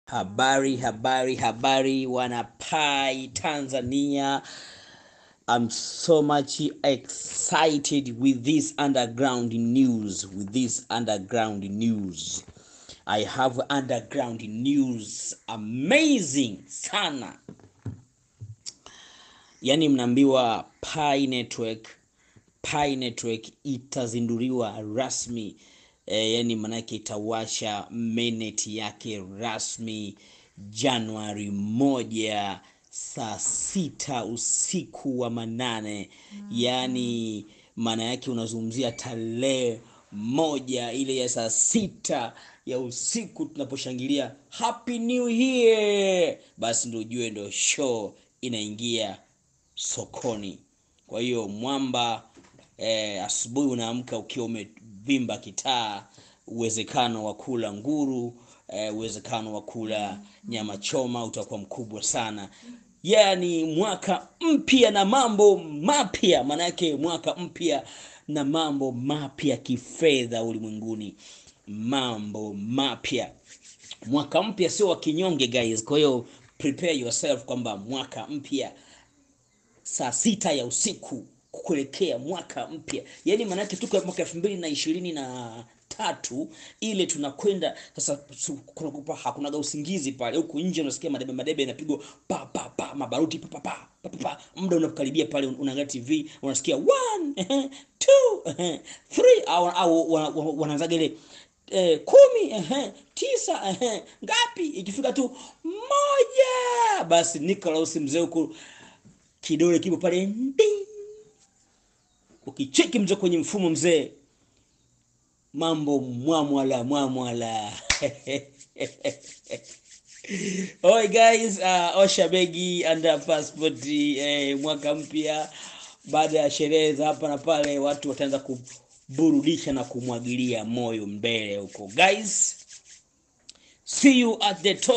Habari, habari, habari, wanapai Tanzania. I'm so much excited with this underground news. With this underground news, I have underground news amazing sana. Yani mnaambiwa Pi Network, Pi Network itazinduliwa rasmi e, yani manake itawasha mainnet yake rasmi Januari moja saa sita usiku wa manane. Yani maana yake unazungumzia tarehe moja ile ya saa sita ya usiku tunaposhangilia happy new year, basi ndio ujue ndio show inaingia sokoni. Kwa hiyo mwamba eh, asubuhi unaamka ukiwa umevimba kitaa, uwezekano wa kula nguru eh, uwezekano wa kula nyama choma utakuwa mkubwa sana. Yani mwaka mpya na mambo mapya, maanake mwaka mpya na mambo mapya kifedha ulimwenguni, mambo mapya. Mwaka mpya sio wa kinyonge guys, kwa hiyo prepare yourself kwamba mwaka mpya saa sita ya usiku kuelekea mwaka mpya, yaani maanake tuko mwaka elfu mbili na ishirini na tatu ile tunakwenda sasa. su- kuna- kupa- hakunaga usingizi pale, huku nje unasikia madebe madebe yanapigwa pa pa pa, mabaruti pa pa pa pa pa pa. Muda unapokaribia pale, unaangalia TV unasikia one ehe, two ehe, three au au wana- wana- wanaanzaga ile eh, kumi ehe, tisa ehe, ngapi, ikifika tu moja, basi Nicholas mzee huku kidole kipo pale nding. Ukicheki mzee kwenye mfumo mzee, mambo mwamwala mwamwala. Oi guys, uh, osha begi anda passport eh, mwaka mpya. Baada ya sherehe za hapa na pale, watu wataanza kuburudisha na kumwagilia moyo mbele huko guys. See you at the top.